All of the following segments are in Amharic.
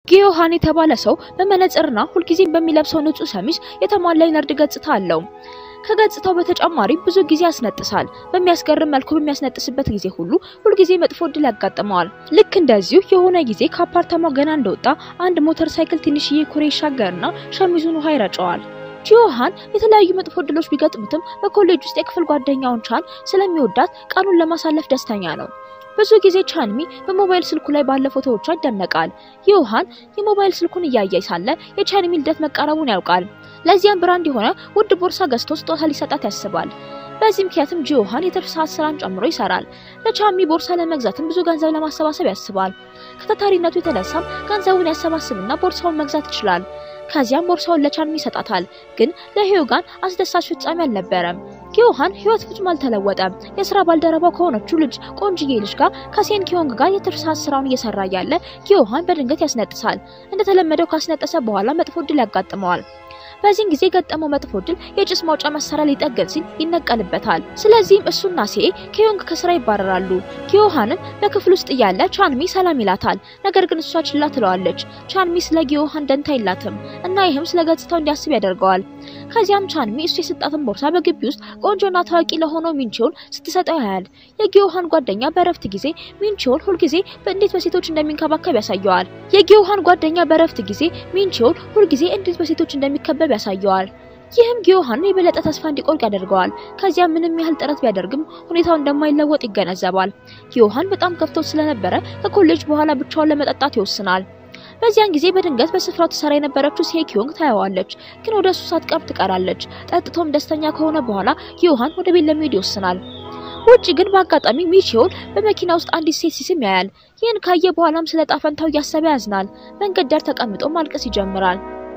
ጊዮሃን የተባለ ሰው በመነጽርና ሁልጊዜም በሚለብሰው ንጹህ ሸሚዝ የተሟላ የነርድ ገጽታ አለው። ከገጽታው በተጨማሪ ብዙ ጊዜ ያስነጥሳል። በሚያስገርም መልኩ በሚያስነጥስበት ጊዜ ሁሉ ሁልጊዜ መጥፎ እድል ያጋጥመዋል። ልክ እንደዚሁ የሆነ ጊዜ ከአፓርታማው ገና እንደወጣ አንድ ሞተር ሳይክል ትንሽዬ ኩሬ ይሻገርና ሸሚዙን ውሃ ይረጨዋል። ጂዮሃን የተለያዩ መጥፎ እድሎች ቢገጥሙትም በኮሌጅ ውስጥ የክፍል ጓደኛውን ቻን ስለሚወዳት ቀኑን ለማሳለፍ ደስተኛ ነው። ብዙ ጊዜ ቻንሚ በሞባይል ስልኩ ላይ ባለ ፎቶዎቿ ይደነቃል። ዮሃን የሞባይል ስልኩን እያየ ሳለ የቻንሚ ልደት መቃረቡን ያውቃል። ለዚያም ብራንድ የሆነ ውድ ቦርሳ ገዝቶ ስጦታ ሊሰጣት ያስባል። በዚህ ምክንያትም ጂዮሃን የትርፍ ሰዓት ስራን ጨምሮ ይሰራል። ለቻንሚ ቦርሳ ለመግዛትም ብዙ ገንዘብ ለማሰባሰብ ያስባል። ከታታሪነቱ የተነሳም ገንዘቡን ያሰባስብና ቦርሳውን መግዛት ይችላል። ከዚያም ቦርሳውን ለቻንሚ ይሰጣታል። ግን ለሂዮጋን አስደሳች ፍጻሜ አልነበረም። ጊዮሃን ህይወት ፍጹም አልተለወጠም። የስራ ባልደረባው ከሆነችው ልጅ ቆንጅዬ ልጅ ጋር ከሴን ኪዮንግ ጋር የትርፍ ሰዓት ስራውን እየሰራ ያለ ጊዮሃን በድንገት ያስነጥሳል። እንደተለመደው ካስነጠሰ በኋላ መጥፎ እድል ያጋጥመዋል። በዚህን ጊዜ የገጠመው መጥፎ እድል የጭስ ማውጫ መሳሪያ ሊጠገን ሲል ይነቀልበታል። ስለዚህም እሱና ሴ ኪዮንግ ከስራ ይባረራሉ። ጊዮሃንም በክፍል ውስጥ እያለ ቻንሚ ሰላም ይላታል። ነገር ግን እሷ ችላ ትለዋለች። ቻንሚ ስለ ጊዮሃን ደንታ የላትም እና ይህም ስለ ገጽታው እንዲያስብ ያደርገዋል። ከዚያም ቻንሚ እሱ የሰጣትን ቦርሳ በግቢ ውስጥ ቆንጆና ታዋቂ ለሆነው ሚንቺውን ስትሰጠው ያያል። የጊዮሃን ጓደኛ በረፍት ጊዜ ሚንቺውን ሁልጊዜ በእንዴት በሴቶች እንደሚንከባከብ ያሳየዋል። የጊዮሃን ጓደኛ በረፍት ጊዜ ሚንቺውን ሁልጊዜ እንዴት በሴቶች እንደሚከበብ ያሳየዋል። ይህም ጊዮሃንን የበለጠ ተስፋ እንዲቆርጥ ያደርገዋል። ከዚያ ምንም ያህል ጥረት ቢያደርግም ሁኔታው እንደማይለወጥ ይገነዘባል። ጊዮሃን በጣም ከፍቶት ስለነበረ ከኮሌጅ በኋላ ብቻውን ለመጠጣት ይወስናል። በዚያን ጊዜ በድንገት በስፍራው ትሰራ የነበረችው ሴኪዮንግ ታየዋለች፣ ግን ወደ እሱ ሳትቀርብ ትቀራለች። ጠጥቶም ደስተኛ ከሆነ በኋላ ጊዮሃን ወደ ቤት ለመሄድ ይወስናል። ውጭ ግን በአጋጣሚ ሚቺዮን በመኪና ውስጥ አንዲት ሴት ሲስም ያያል። ይህን ካየ በኋላም ስለ ጣፈንታው እያሰበ ያዝናል። መንገድ ዳር ተቀምጦ ማልቀስ ይጀምራል።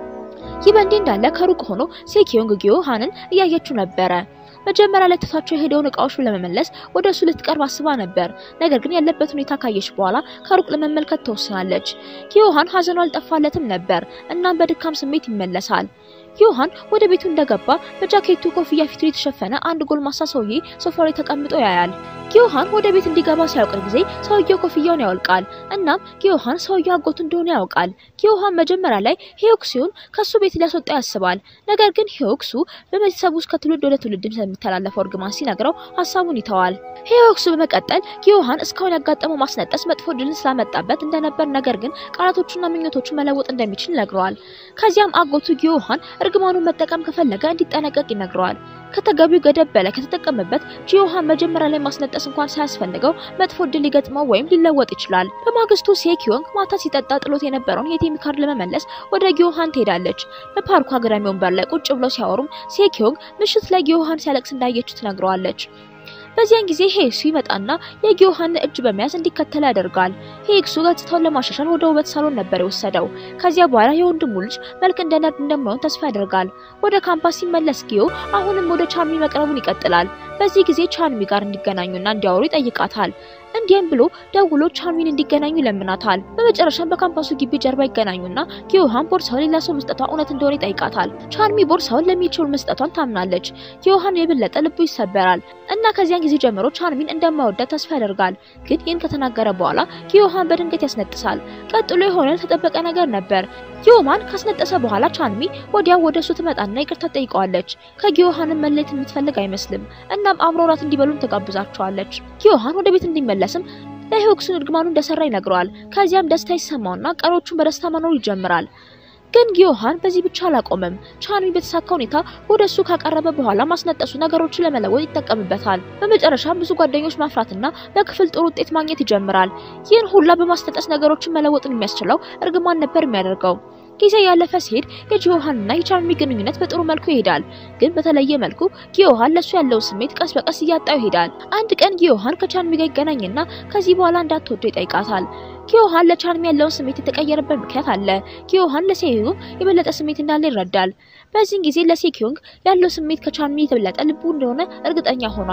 ይህ በእንዲህ እንዳለ ከሩቅ ሆኖ ሴኪዮንግ ጊዮሃንን እያየችው ነበረ። መጀመሪያ ላይ ትቷቸው የሄደውን እቃዎች ለመመለስ ወደ እሱ ልትቀርብ አስባ ነበር። ነገር ግን ያለበት ሁኔታ ካየች በኋላ ከሩቅ ለመመልከት ትወስናለች። ጊዮሃን ሀዘኑ አልጠፋለትም ነበር። እናም በድካም ስሜት ይመለሳል። ዮሃን ወደ ቤቱ እንደገባ በጃኬቱ ኮፍያ ፊቱ የተሸፈነ አንድ ጎልማሳ ሰውዬ ሶፋ ላይ ተቀምጦ ያያል። ጊዮሃን ወደ ቤት እንዲገባ ሲያውቅ ጊዜ ሰውየው ኮፍያውን ያወልቃል። እናም ጊዮሃን ሰውየው አጎቱ እንደሆነ ያውቃል። ጊዮሃን መጀመሪያ ላይ ሂዮክሱን ከሱ ቤት ሊያስወጣ ያስባል። ነገር ግን ሂዮክሱ በቤተሰቡ ውስጥ ከትውልድ ወደ ትውልድ ስለሚተላለፈው እርግማን ሲነግረው ሀሳቡን ይተዋል። ሂዮክሱ በመቀጠል ጊዮሃን እስካሁን ያጋጠመው ማስነጠስ መጥፎ ድልን ስላመጣበት እንደነበር፣ ነገር ግን ቃላቶቹና ምኞቶቹ መለወጥ እንደሚችል ይነግረዋል። ከዚያም አጎቱ ጊዮሃን እርግማኑን መጠቀም ከፈለገ እንዲጠነቀቅ ይነግረዋል። ከተገቢው ገደብ በላይ ከተጠቀመበት ጂዮሃን መጀመሪያ ላይ ማስነጠስ እንኳን ሳያስፈልገው መጥፎ እድል ሊገጥመው ወይም ሊለወጥ ይችላል። በማግስቱ ሴኪዮንግ ማታ ሲጠጣ ጥሎት የነበረውን የቲም ካርድ ለመመለስ ወደ ጊዮሃን ትሄዳለች። በፓርኩ አግዳሚ ወንበር ላይ ቁጭ ብለው ሲያወሩም ሴኪዮንግ ምሽት ላይ ጊዮሃን ሲያለቅስ እንዳየች ትነግረዋለች። በዚያን ጊዜ ሄክሱ ይመጣና የጊዮሃን እጅ በመያዝ እንዲከተል ያደርጋል። ሄክሱ ገጽታውን ለማሻሻል ወደ ውበት ሳሎን ነበር የወሰደው። ከዚያ በኋላ የወንድሙ ልጅ መልክ እንደ ነርድ እንደማይሆን ተስፋ ያደርጋል። ወደ ካምፓስ ሲመለስ ጊዮ አሁንም ወደ ቻንሚ መቅረቡን ይቀጥላል። በዚህ ጊዜ ቻንሚ ጋር እንዲገናኙና እንዲያወሩ ይጠይቃታል። እንዲህም ብሎ ደውሎ ቻንሚን እንዲገናኙ ይለምናታል። በመጨረሻም በካምፓሱ ግቢ ጀርባ ይገናኙና ጊዮሃን ቦርሳውን ሌላ ሰው መስጠቷ እውነት እንደሆነ ይጠይቃታል። ቻንሚ ቦርሳውን ለሚችል መስጠቷን ታምናለች። ጊዮሃን የበለጠ ልቡ ይሰበራል እና ከዚያን ጊዜ ጀምሮ ቻንሚን እንደማይወዳት ተስፋ ያደርጋል። ግን ይህን ከተናገረ በኋላ ጊዮሃን በድንገት ያስነጥሳል። ቀጥሎ የሆነ የተጠበቀ ነገር ነበር። ጊዮማን ካስነጠሰ በኋላ ቻንሚ ወዲያው ወደ እሱ ትመጣና ይቅርታ ትጠይቀዋለች። ከጊዮሃንን መለየት የምትፈልግ አይመስልም። እናም አብረው እራት እንዲበሉም ትጋብዛቸዋለች። ጊዮሃን ወደ ቤት እንዲመለስም ለሂዮክሱን እርግማኑ እንደሰራ ይነግረዋል። ከዚያም ደስታ ይሰማውና ቀሮቹን በደስታ መኖር ይጀምራል። ግን ጊዮሃን በዚህ ብቻ አላቆመም። ቻንሚ በተሳካ ሁኔታ ወደ እሱ ካቀረበ በኋላ ማስነጠሱ ነገሮችን ለመለወጥ ይጠቀምበታል። በመጨረሻም ብዙ ጓደኞች ማፍራትና በክፍል ጥሩ ውጤት ማግኘት ይጀምራል። ይህን ሁላ በማስነጠስ ነገሮችን መለወጥን የሚያስችለው እርግማን ነበር የሚያደርገው። ጊዜ ያለፈ ሲሄድ የጂዮሃንና የቻንሚ ግንኙነት በጥሩ መልኩ ይሄዳል። ግን በተለየ መልኩ ጊዮሃን ለሱ ያለው ስሜት ቀስ በቀስ እያጣው ይሄዳል። አንድ ቀን ጊዮሃን ከቻንሚ ጋር ይገናኝና ከዚህ በኋላ እንዳትወደው ይጠይቃታል። ጊዮሃን ለቻንሚ ያለውን ስሜት የተቀየረበት ምክንያት አለ። ጊዮሃን ለሴኪዮንግ የበለጠ ስሜት እንዳለ ይረዳል። በዚህን ጊዜ ለሴኪዮንግ ያለው ስሜት ከቻንሚ የተበለጠ ልቡ እንደሆነ እርግጠኛ ሆኗል።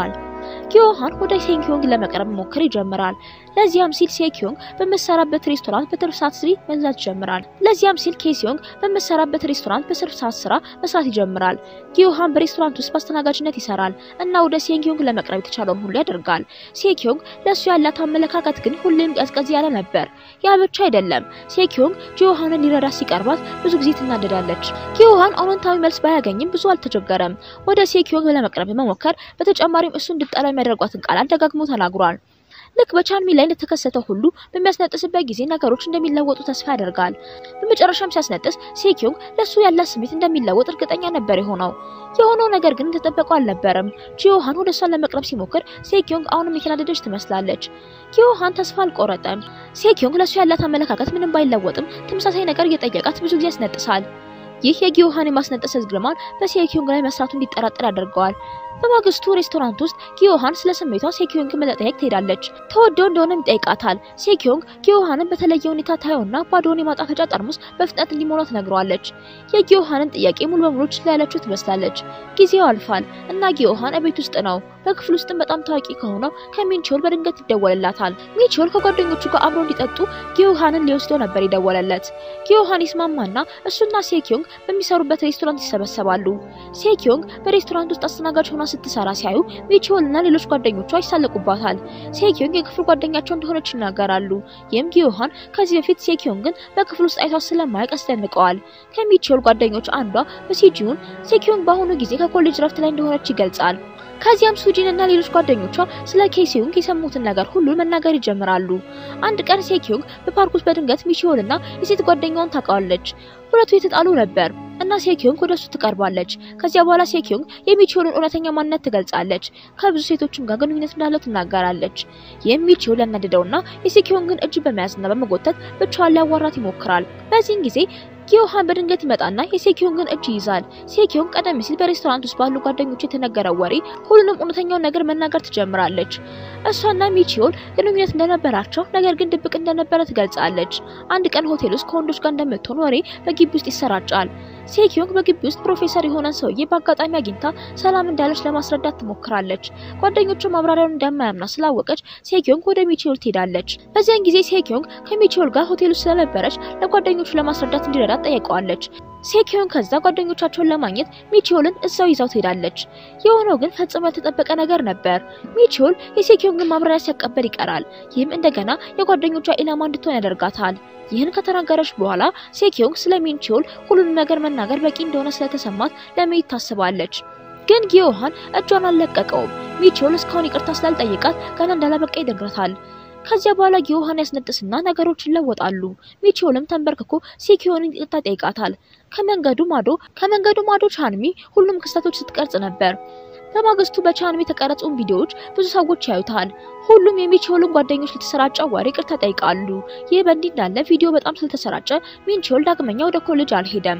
ጊዮሃን ወደ ሴኪዮንግ ለመቅረብ መሞከር ይጀምራል። ለዚያም ሲል ሴኪዮንግ በመሰራበት ሬስቶራንት በትርፍ ሰዓት ስሪ መዝናት ይጀምራል። ለዚያም ሲል ኬሲዮንግ በመሰራበት ሬስቶራንት በትርፍ ሰዓት ስራ መስራት ይጀምራል። ጊዮሃን በሬስቶራንት ውስጥ በአስተናጋጅነት ይሰራል እና ወደ ሴኪዮንግ ለመቅረብ የተቻለውን ሁሉ ያደርጋል። ሴኪዮንግ ለእሱ ያላት አመለካከት ግን ሁሌም ቀዝቀዝ ያለ ነበር። ያ ብቻ አይደለም። ሴኪዮንግ ጊዮሃንን ሊረዳ ሲቀርባት ብዙ ጊዜ ትናደዳለች። ጊዮሃን አዎንታዊ መልስ ባያገኝም ብዙ አልተቸገረም። ወደ ሴኪዮንግ ለመቅረብ መሞከር በተጨማሪም እሱ እንድጠላ የሚያደርጓትን ቃላት ደጋግሞ ተናግሯል። ልክ በቻንሚ ላይ እንደተከሰተው ሁሉ በሚያስነጥስበት ጊዜ ነገሮች እንደሚለወጡ ተስፋ ያደርጋል። በመጨረሻም ሲያስነጥስ ሴኪዮንግ ለሱ ያላት ስሜት እንደሚለወጥ እርግጠኛ ነበር የሆነው። የሆነው ነገር ግን እንደተጠበቀው አልነበረም። ጂዮሃን ወደ እሷን ለመቅረብ ሲሞክር ሴኪዮንግ አሁንም የተናደደች ትመስላለች። ጊዮሃን ተስፋ አልቆረጠም። ሴኪዮንግ ለሱ ያላት አመለካከት ምንም ባይለወጥም ተመሳሳይ ነገር እየጠየቃት ብዙ ጊዜ ያስነጥሳል። ይህ የጊዮሃን የማስነጠስ እርግማን በሴኪዮንግ ላይ መስራቱ እንዲጠራጠር ያደርገዋል። በማግስቱ ሬስቶራንት ውስጥ ጊዮሃን ስለ ስሜቷ ሴኪዮንግ መጠየቅ ትሄዳለች። ተወደው እንደሆነም ይጠይቃታል። ሴኪዮንግ ጊዮሃንን በተለየ ሁኔታ ታየውና ባዶውን የማጣፈጫ ጠርሙስ በፍጥነት እንዲሞላ ትነግረዋለች። የጊዮሃንን ጥያቄ ሙሉ በሙሉ ችላ ያለችው ትመስላለች። ጊዜው አልፏል እና ጊዮሃን እቤት ውስጥ ነው። በክፍል ውስጥም በጣም ታዋቂ ከሆነው ከሚንቾል በድንገት ይደወልላታል። ሚንቾል ከጓደኞቹ ጋር አብረው እንዲጠጡ ጊዮሃንን ሊወስደው ነበር የደወለለት። ጊዮሃን ይስማማና እሱና ሴኪዮንግ በሚሰሩበት ሬስቶራንት ይሰበሰባሉ። ሴኪዮንግ በሬስቶራንት ውስጥ አስተናጋጅ ሆና ስትሰራ ሲያዩ ሚቾል እና ሌሎች ጓደኞቿ ይሳለቁባታል። ሴኪዮንግ የክፍል ጓደኛቸው እንደሆነች ይናገራሉ። ይህም ጊዮሃን ከዚህ በፊት ሴኪዮንግን በክፍል ውስጥ አይቷት ስለማያውቅ ያስደንቀዋል። ከሚቾል ጓደኞች አንዷ በሲጂውን ሴኪዮንግ በአሁኑ ጊዜ ከኮሌጅ ረፍት ላይ እንደሆነች ይገልጻል። ከዚያም ሱጂን እና ሌሎች ጓደኞቿ ስለ ኬሲዮንግ የሰሙትን ነገር ሁሉ መናገር ይጀምራሉ። አንድ ቀን ሴኪዮንግ በፓርክ ውስጥ በድንገት ሚቺዮል እና የሴት ጓደኛውን ታውቃለች። ሁለቱ የተጣሉ ነበር እና ሴኪዮንግ ወደ እሱ ትቀርባለች። ከዚያ በኋላ ሴኪዮንግ የሚቺዮልን እውነተኛ ማንነት ትገልጻለች። ከብዙ ሴቶችም ጋር ግንኙነት እንዳለው ትናገራለች። ይህም ሚቺዮል ያናደደውና የሴኪዮንግን እጅ በመያዝና በመጎተት ብቻዋን ሊያዋራት ይሞክራል። በዚህን ጊዜ ጊዮሃን በድንገት ይመጣና የሴኪዮንግን እጅ ይይዛል። ሴኪዮንግ ቀደም ሲል በሬስቶራንት ውስጥ ባሉ ጓደኞቹ የተነገረው ወሬ ሁሉንም እውነተኛውን ነገር መናገር ትጀምራለች። እሷና ሚቺዮል ግንኙነት እንደነበራቸው ነገር ግን ድብቅ እንደነበረ ትገልጻለች። አንድ ቀን ሆቴል ውስጥ ከወንዶች ጋር እንደምትሆን ወሬ በግቢ ውስጥ ይሰራጫል። ሴኪዮንግ በግቢ ውስጥ ፕሮፌሰር የሆነን ሰውዬ በአጋጣሚ አግኝታ ሰላም እንዳለች ለማስረዳት ትሞክራለች። ጓደኞቹ ማብራሪያውን እንደማያምና ስላወቀች ሴኪዮንግ ወደ ሚቺዮል ትሄዳለች። በዚያን ጊዜ ሴኪዮንግ ከሚቺዮል ጋር ሆቴል ውስጥ ስለነበረች ለጓደኞቹ ለማስረዳት እንዲረዳት ጠይቀዋለች። ሴኪዮን ከዛ ጓደኞቻቸውን ለማግኘት ሚቺዮልን እዛው ይዛው ትሄዳለች። የሆነው ግን ፈጽሞ ያልተጠበቀ ነገር ነበር። ሚቺዮል የሴኪዮንግን ማብራሪያ ሲያቀበል ይቀራል። ይህም እንደገና የጓደኞቿ ኢላማ እንድትሆን ያደርጋታል። ይህን ከተናገረች በኋላ ሴኪዮንግ ስለ ሚንቺዮል ሁሉንም ነገር መናገር በቂ እንደሆነ ስለተሰማት ለመሄድ ታስባለች። ግን ጊዮሃን እጇን አልለቀቀውም። ሚቺዮል እስካሁን ይቅርታ ስላልጠየቃት ገና እንዳላበቃ ይነግራታል። ከዚያ በኋላ ጊዮሃን ያስነጥስና ነገሮች ይለወጣሉ። ሚቺዮልም ተንበርክኮ ሴኪዮንን ይቅርታ ጠይቃታል። ከመንገዱ ማዶ ከመንገዱ ማዶ ቻንሚ ሁሉም ክስተቶች ስትቀርጽ ነበር። በማግስቱ በቻንሚ የተቀረጹን ቪዲዮዎች ብዙ ሰዎች ያዩታል። ሁሉም የሚቺዮልን ጓደኞች ለተሰራጨው ወሬ ይቅርታ ጠይቃሉ። ይህ በእንዲህ እንዳለ ቪዲዮ በጣም ስለተሰራጨ ሚንቺዮል ዳግመኛ ወደ ኮሌጅ አልሄደም።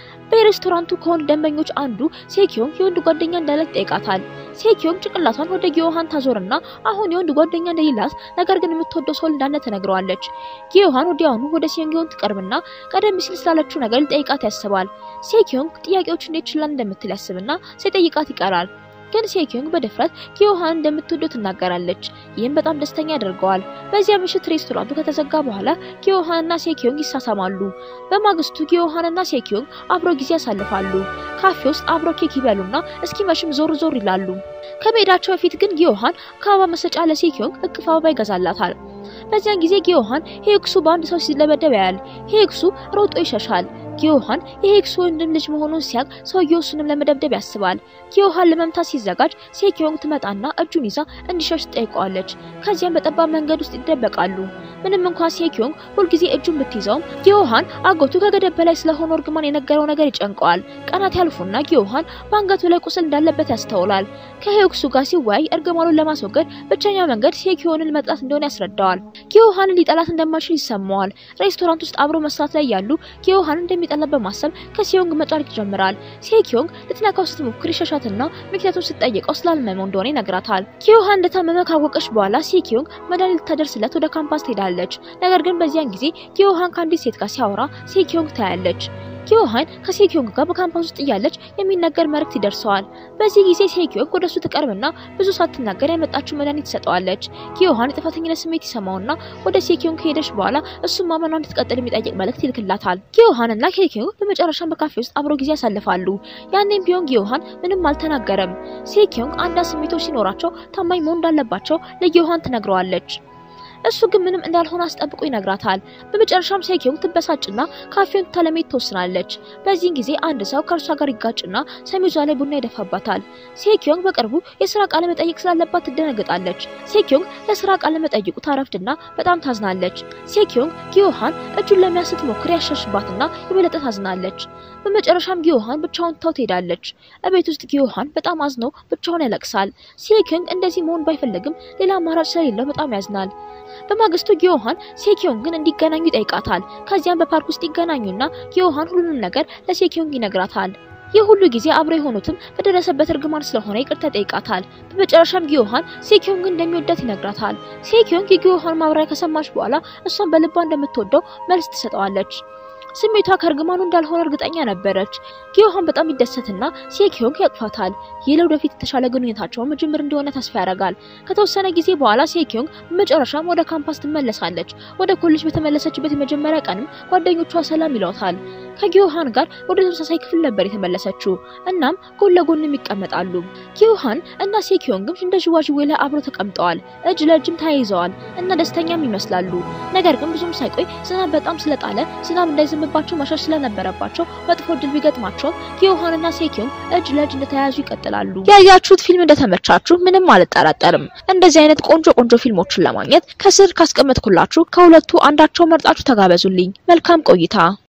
በሬስቶራንቱ ከወንድ ደንበኞች አንዱ ሴኪዮንግ የወንድ ጓደኛ እንዳላት ይጠይቃታል። ሴኪዮንግ ጭንቅላቷን ወደ ጊዮሃን ታዞርና አሁን የወንድ ጓደኛ እንደሌላት ነገር ግን የምትወደው ሰው እንዳለ ትነግረዋለች። ጊዮሃን ወዲያውኑ ወደ ሴኪዮንግ ትቀርብና ቀደም ሲል ስላለችው ነገር ሊጠይቃት ያስባል። ሴኪዮንግ ጥያቄዎች እንዴት ችላ እንደምትል ያስብና ሳይጠይቃት ይቀራል። ግን ሴኪዮንግ በድፍረት ጊዮሃን እንደምትወደው ትናገራለች። ይህም በጣም ደስተኛ ያደርገዋል። በዚያ ምሽት ሬስቶራንቱ ከተዘጋ በኋላ ጊዮሃንና ሴኪዮንግ ይሳሳማሉ። በማግስቱ ጊዮሃንና ሴኪዮንግ አብሮ ጊዜ ያሳልፋሉ። ካፌ ውስጥ አብሮ ኬክ ይበሉና እስኪመሽም ዞር ዞር ይላሉ። ከመሄዳቸው በፊት ግን ጊዮሃን ከአበባ መሰጫ ለሴኪዮንግ እቅፍ አበባ ይገዛላታል። በዚያን ጊዜ ጊዮሃን ሄክሱ በአንድ ሰው ሲለበደብ ያያል። ሄክሱ ሮጦ ይሸሻል። ጊዮሃን የሄክሱ ወንድም ልጅ መሆኑን ሲያቅ ሰውየው እሱንም ለመደብደብ ያስባል። ጊዮሃን ለመምታት ሲዘጋጅ ሴኪዮንግ ትመጣና እጁን ይዛ እንዲሸሽ ትጠይቀዋለች። ከዚያም በጠባብ መንገድ ውስጥ ይደበቃሉ። ምንም እንኳን ሴኪዮንግ ሁልጊዜ እጁን ብትይዘውም ጊዮሃን አጎቱ ከገደብ በላይ ስለሆነ እርግማን የነገረው ነገር ይጨንቀዋል። ቀናት ያልፉና ጊዮሃን በአንገቱ ላይ ቁስል እንዳለበት ያስተውላል። ከሄክሱ ጋር ሲወያይ እርግማኑን ለማስወገድ ብቸኛ መንገድ ሴኪዮንን መጥላት እንደሆነ ያስረዳዋል። ጊዮሃንን ሊጠላት እንደማይችል ይሰማዋል። ሬስቶራንት ውስጥ አብሮ መስራት ላይ ያሉ ጊዮሃን እንደሚጠላት በማሰብ ከሴዮንግ መጫወት ይጀምራል። ሴኪዮንግ ልትነካው ስትሞክር ይሸሻትና ምክንያቱም ስትጠይቀው ስላልመመው እንደሆነ ይነግራታል። ጊዮሃን እንደታመመ ካወቀች በኋላ ሴኪዮንግ መድኃኒት ልታደርስለት ወደ ካምፓስ ትሄዳለች። ነገር ግን በዚያን ጊዜ ጊዮሃን ከአንዲት ሴት ጋር ሲያወራ ሴኪዮንግ ታያለች። ኪዮሃን ከሴኪዮንግ ጋር በካምፓስ ውስጥ እያለች የሚነገር መልእክት ይደርሰዋል። በዚህ ጊዜ ሴኪዮንግ ወደሱ ትቀርብና ብዙ ሳትናገር ያመጣችው መድኃኒት ትሰጠዋለች። ኪዮሃን የጥፋተኝነት ስሜት ይሰማውና ወደ ሴኪዮንግ ከሄደች በኋላ እሱም ማመኗ እንድትቀጥል የሚጠይቅ መልእክት ይልክላታል። ኪዮሃን እና ሴኪዮንግ በመጨረሻም በካፌ ውስጥ አብረው ጊዜ ያሳልፋሉ። ያኔም ቢሆን ኪዮሃን ምንም አልተናገረም። ሴኪዮንግ አንዳንድ ስሜቶች ሲኖራቸው ታማኝ መሆን እንዳለባቸው ለኪዮሃን ትነግረዋለች። እሱ ግን ምንም እንዳልሆነ አስጠብቆ ይነግራታል። በመጨረሻም ሴኪዮንግ ትበሳጭና ካፌውን ትታ ለመሄድ ትወስናለች። በዚህን ጊዜ አንድ ሰው ከእርሷ ጋር ይጋጭና ሰሚዟ ላይ ቡና ይደፋባታል። ሴኪዮንግ በቅርቡ የስራ ቃለ መጠይቅ ስላለባት ትደነግጣለች። ሴኪዮንግ ለስራ ቃለ መጠይቁ ታረፍድና በጣም ታዝናለች። ሴኪዮንግ ጊዮሃን እጁን ለመያዝ ስትሞክር ያሸሽባትና የበለጠ ታዝናለች። በመጨረሻም ጊዮሃን ብቻውን ትታው ትሄዳለች። እቤት ውስጥ ጊዮሃን በጣም አዝኖ ብቻውን ያለቅሳል። ሴኪዮንግ እንደዚህ መሆን ባይፈልግም ሌላ አማራጭ ስለሌለው በጣም ያዝናል። በማግስቱ ጊዮሃን ሴኪዮንግን እንዲገናኙ ይጠይቃታል። ከዚያም በፓርክ ውስጥ ይገናኙና ጊዮሃን ሁሉንም ነገር ለሴኪዮንግ ይነግራታል። ይህ ሁሉ ጊዜ አብረው የሆኑትም በደረሰበት እርግማን ስለሆነ ይቅርታ ይጠይቃታል። በመጨረሻም ጊዮሃን ሴኪዮንግ እንደሚወዳት ይነግራታል። ሴኪዮንግ የጊዮሃን ማብራሪያ ከሰማች በኋላ እሷን በልቧ እንደምትወደው መልስ ትሰጠዋለች። ስሜቷ ከእርግማኑ እንዳልሆነ እርግጠኛ ነበረች። ጊዮሃን በጣም ይደሰትና ሴኪዮንግ ያቅፋታል። ይህ ለወደፊት የተሻለ ግንኙነታቸውን መጀመር እንደሆነ ተስፋ ያደርጋል። ከተወሰነ ጊዜ በኋላ ሴኪዮንግ በመጨረሻም ወደ ካምፓስ ትመለሳለች። ወደ ኮሌጅ በተመለሰችበት የመጀመሪያ ቀንም ጓደኞቿ ሰላም ይለውታል። ከጊዮሃን ጋር ወደ ተመሳሳይ ክፍል ነበር የተመለሰችው። እናም ጎን ለጎንም ይቀመጣሉ። ጊዮሃን እና ሴኪዮንግም እንደ ዥዋዥዌ ላይ አብረው ተቀምጠዋል። እጅ ለእጅም ተያይዘዋል እና ደስተኛም ይመስላሉ። ነገር ግን ብዙም ሳይቆይ ዝናብ በጣም ስለጣለ ዝናብ እንዳይዘንብባቸው መሸሽ ስለነበረባቸው መጥፎ እድል ቢገጥማቸውም ጊዮሃንና ሴኪዮንግ እጅ ለእጅ እንደተያያዙ ይቀጥላሉ። ያያችሁት ፊልም እንደተመቻችሁ ምንም አልጠራጠርም። እንደዚህ አይነት ቆንጆ ቆንጆ ፊልሞችን ለማግኘት ከስር ካስቀመጥኩላችሁ ከሁለቱ አንዳቸው መርጣችሁ ተጋበዙልኝ። መልካም ቆይታ